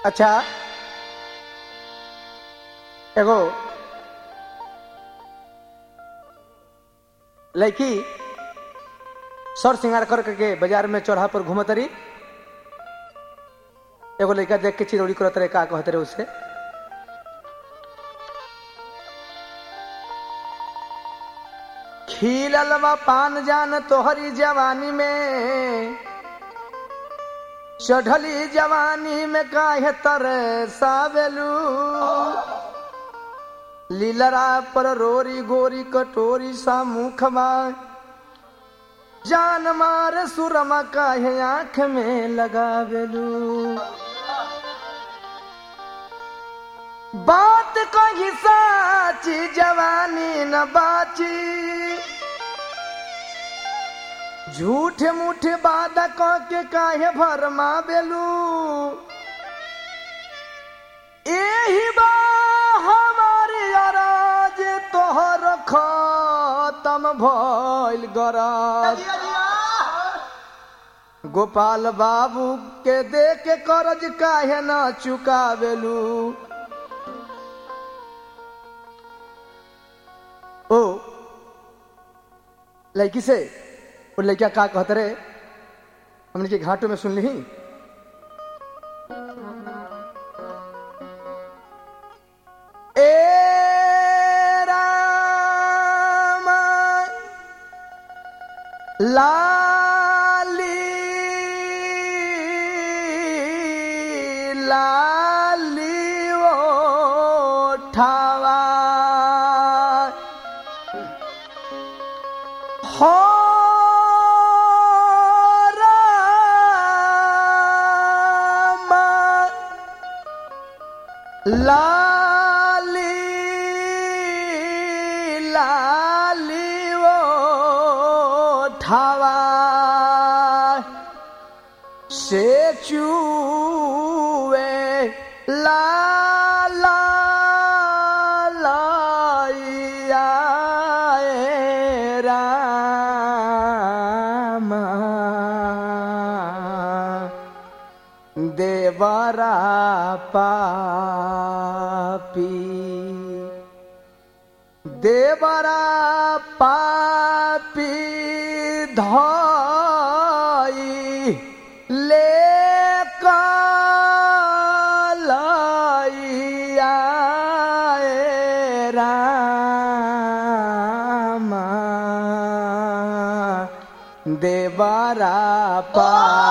अच्छा एगो लड़की सर श्रृंगार कर के बाजार में चौराहा पर घूमत रही एगो लड़का देख के चिरौड़ी करत रहे का कहत रहे उसे खिलल बा पान जान तोहरी जवानी में चढ़ली जवानी में काहे तर सावेलू लीलरा पर रोरी गोरी कटोरी सा मुखबा जान मार सुरमा काहे आंख में लगावेलू बात कही साची जवानी न बाची झूठे मूठे वादा कह के काहे भरमा बेलू एही बा हमारी अराज तोहर खत्म भइल गराज गोपाल बाबू के दे के करज काहे न चुकावेलू ओ लड़की से वो लड़किया का कहते रहे हमने के घाटों में सुन ली ए राम लाली लाली ओ ठावा हो राम लाली लाली ओ ठावा से चूवे ला ला लाइया ए रामा देवरा पापी देवरा पापी धाई ले कालाइया ए रामा देवरा पा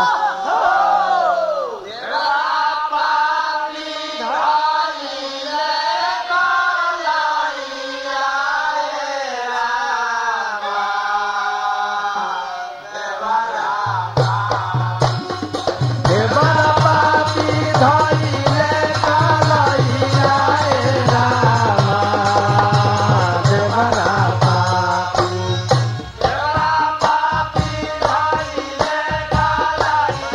देवरा पापी धाई ले कालाइया ए रामा देवरा पापी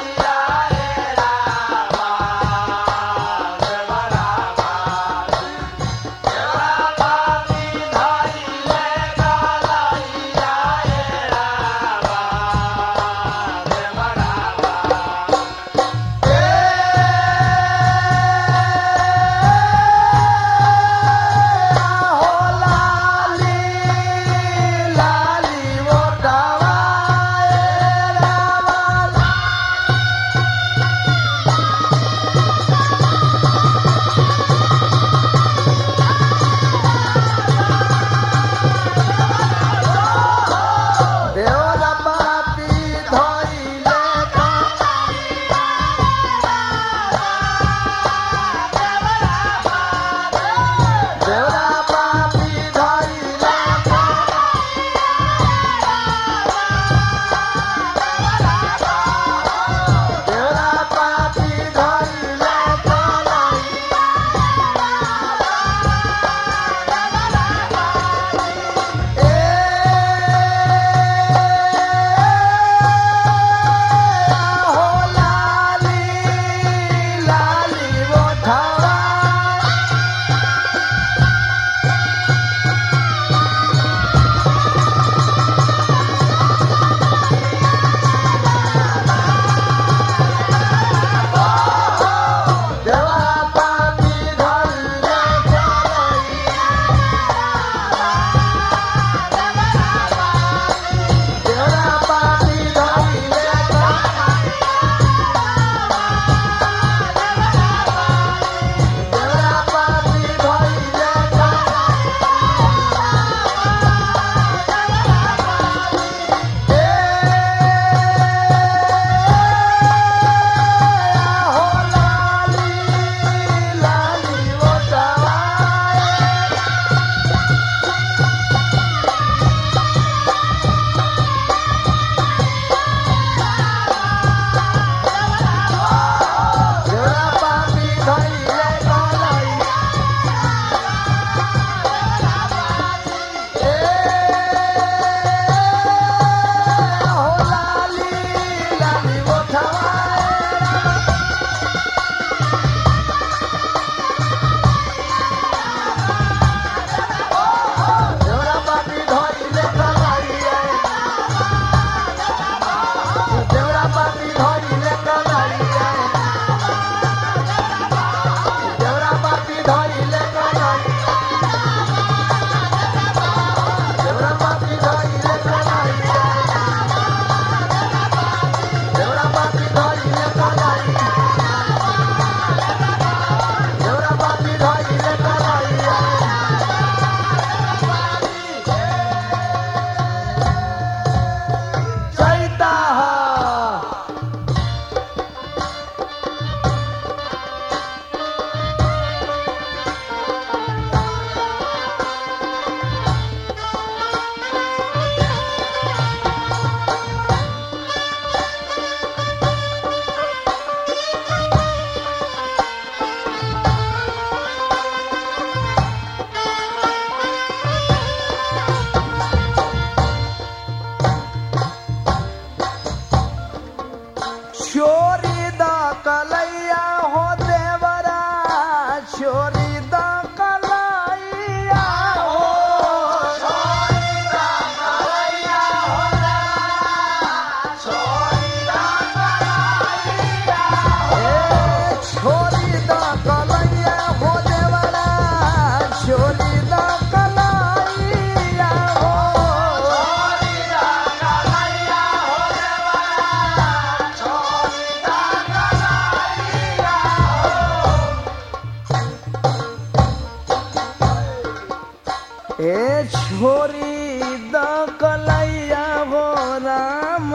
छोरी द कलैया हो राम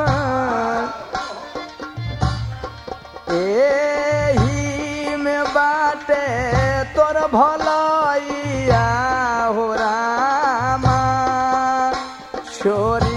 एही में बाटे तोर भलैया हो राम छोरी